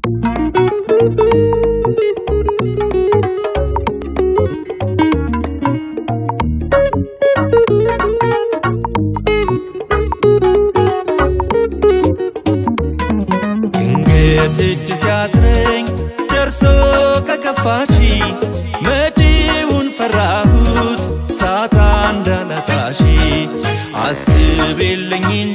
ድንገት እጅ ሲያጥረኝ ደርሶ ከከፋሽ መጪውን ፈራሁት ሳታ እንዳላጣሽ አስቤልኝ እንጂ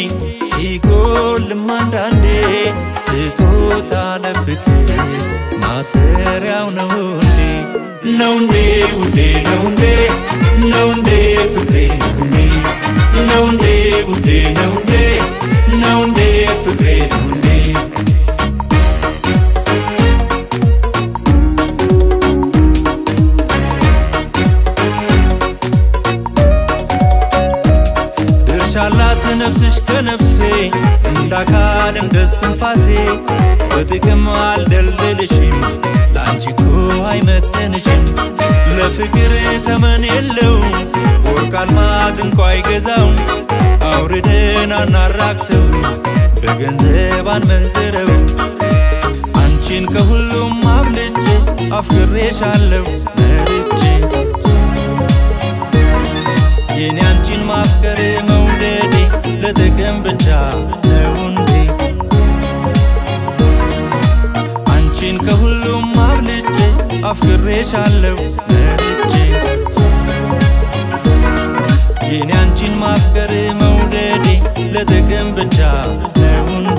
ሲጎልም አንዳንዴ ስጦታ ለፍቅር ማሰሪያው ነው እንዴ ነው እንዴ ውዴ ነው እንዴ ነው እንዴ ፍቅሬ ነው እንዴ ነው እንዴ ውዴ ነው እንዴ ነው እንዴ ፍቅሬ ነው እንዴ ድርሻላት ነፍስሽ ከነፍሴ እንዳካልም ደስ ትንፋሴ በጥቅም አልደልልሽም ለአንቺ እኮ አይመጥንሽም ለፍቅር ተመን የለውም ወርቅ አልማዝ እንኳ አይገዛው አውርደን አናራክሰው በገንዘብ አንመንዝረው አንቺን ከሁሉም አብልጬ አፍቅሬሻለሁ መርጬ የኔ አንቺን ማፍቀር መውደዴ ለጥቅም ብቻ ነው እንዴ? አንቺን ከሁሉም አብልጬ አፍቅሬሻለሁ መርጬ የኔ አንቺን ማፍቀር መውደዴ ለጥቅም ብቻ ነው እንዴ?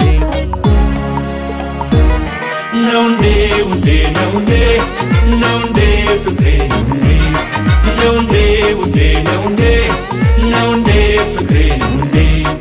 ነው እንዴ ውዴ ነው እንዴ ነው እንዴ ፍቅሬ ነው እንዴ ነው እንዴ ውዴ ነው እንዴ ነው እንዴ ፍቅሬ ነው እንዴ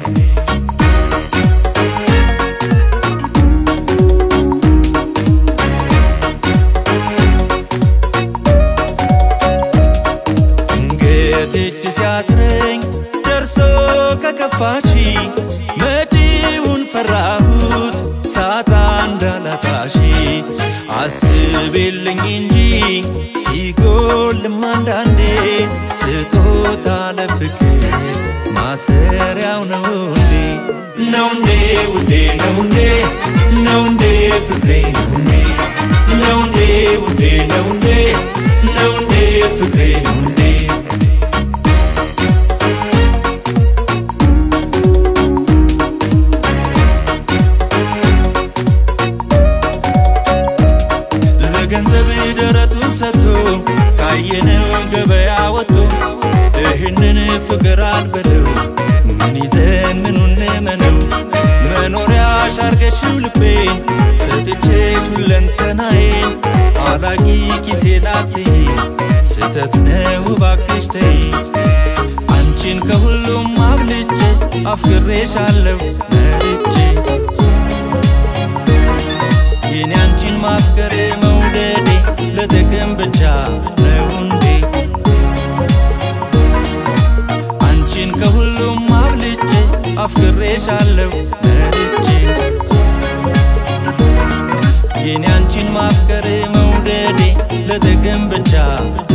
ድንገት እጅ ሲያጥረኝ ደርሶ ከከፋሽ መጪውን ፈራሁት ሳታ እንዳላጣሽ አስቤልኝ እንጂ ሲጎልም አንዳንዴ ስጦታ ለፍቅር ማሰሪያው ነው እንዴ ነው እንዴ ውዴ ነው እንዴ ነው እንዴ ፍቅሬ ነው እንዴ ነው እንዴ ውዴ ነው እንዴ ነው እንዴ ፍቅሬ ነው እንዴ ለገንዘብ ደረቱን ሰጥቶ ካየነው ገበያ ወጥቶ ይህንን ፍቅር አልበለው ምን ይዘን ምኑን መነው መኖሪያ ሻርገሽው ልቤን ሰጥቼሽ ሁለንተናዬን አላቂ ኪሴን አትይ ስተት ነው እባክሽ ተይ አንቺን ከሁሉም አብልጬ አፍቅሬሻለሁ መርጬ የኔ አንቺን ማፍቀር መውደዴ ለጥቅም ብቻ ነው እንዴ? አንቺን ከሁሉም አብልጬ አፍቅሬሻለሁ መርጬ የኔ አንቺን ማፍቀር መውደዴ ለጥቅም ብቻ